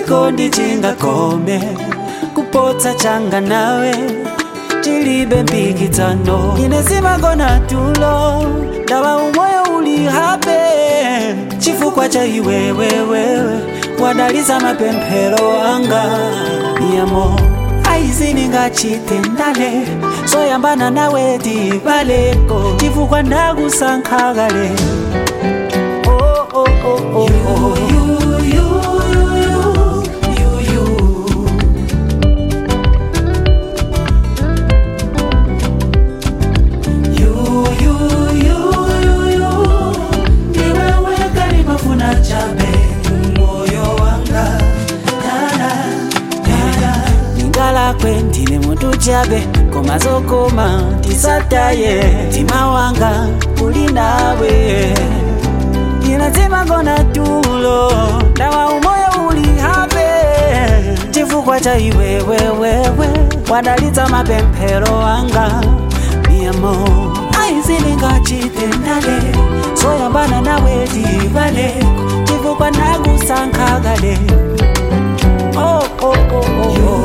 chikondi chingakome kupotsa changa nawe chilibe mpikisano ine simagona tulo ndawa umoyo uli hape chifukwa cha iwewewewe wadaliza mapemphero anga yamo aiziningachite ndale soyambana nawe tibaleko chifukwa ndakusankha kale oh, oh, oh, oh, oh. You, you, you, you, you, you. You, you, you, you, you. Ndiwewe kalimafuna chabe moyo wanga Dada, dada. ningalakwe ndine muntu chabe koma zokoma tisataye mtima wanga uli nawe inazimagona tulo ndawa umoyo uli hape chifukwa cha iwewewewe wadalitsa mapemphero anga miyamo aiziningachite ndale soyambana nawe tibale chifukwa ndakusankha kale oh, oh, oh, oh, oh.